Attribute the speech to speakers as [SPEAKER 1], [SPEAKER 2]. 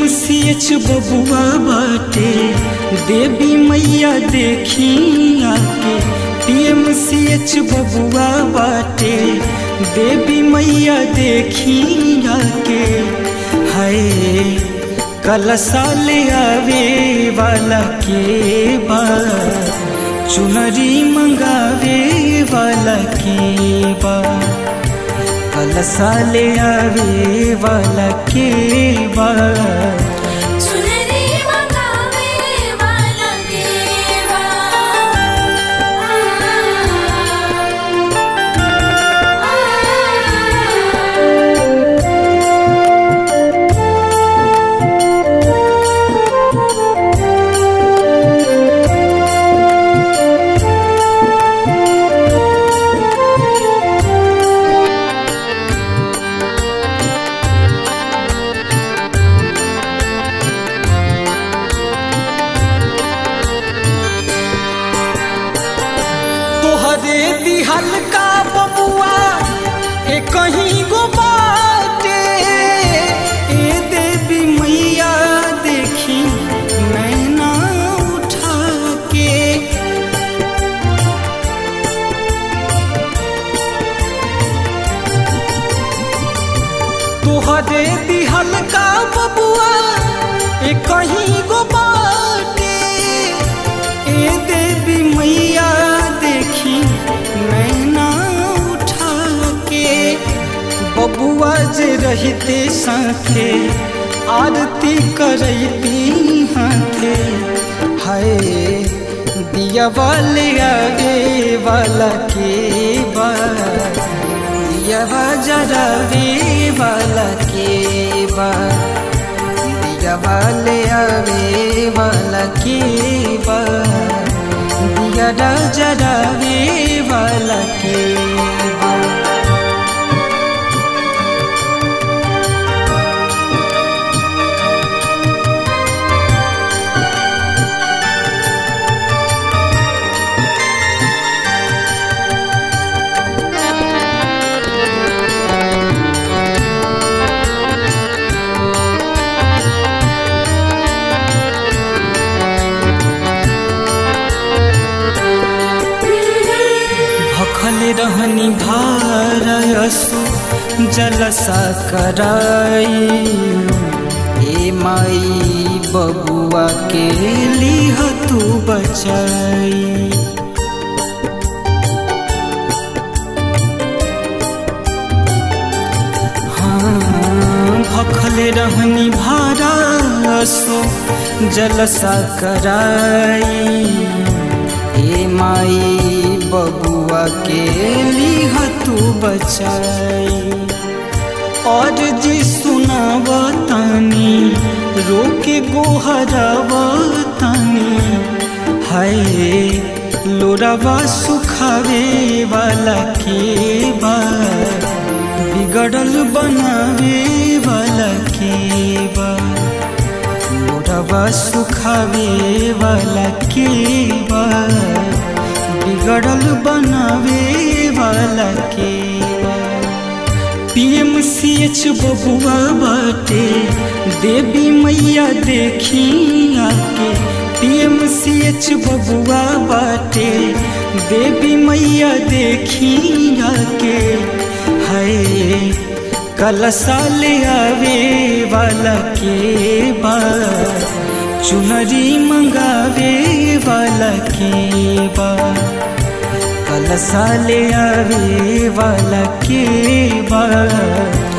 [SPEAKER 1] PMCH बबुआ बाटे देवी मैया देखी आके पीएमसीएच बबुआ बाटे देवी मैया देखी आके हाय कल साल आवे वाला के बा चुनरी मंगावे वाला के बा कल साल आवे वाला के बा
[SPEAKER 2] चुनरी मंगावे वाला देवा
[SPEAKER 1] तोहरे दिहल का बबुआ ए कहीं गो बाटे ए देवी मैया देखी नैना उठा के तोहरे दिहल का बबुआ ए कहीं गो बाटे ए देवी मैया देखी नैना उठा के बबुआ जे रहते साथे आरती करती हाथे हाय दिया वाले आगे वाला के बा दिया जरावे वाला के बा दिया वाले आवे वाला के बा दिया जरावे वाला के बा भखल रहनी भारसु जलसा कराई ए माई बबुआ के लिह तू बचाई हाँ, भखल रहनी भारसु जलसा कराई हे माई बबुआ के लिह तू बचाई और जी सुनावतानी रोके गोहरावतानी हाय लोरावा सुखावे वाला के बा बिगड़ल बनावे वाला के बा मोरवा सुखावे वाला के बा बिगड़ल बनावे वाला के बा पीएमसीएच बबुआ बाटे देवी मैया देखी आके पीएमसीएच बबुआ बाटे देवी मैया देखी आके हाय कल साल आवे वाला के बा चुनरी मंगावे वाला के बा कल साल आवे वाला के बा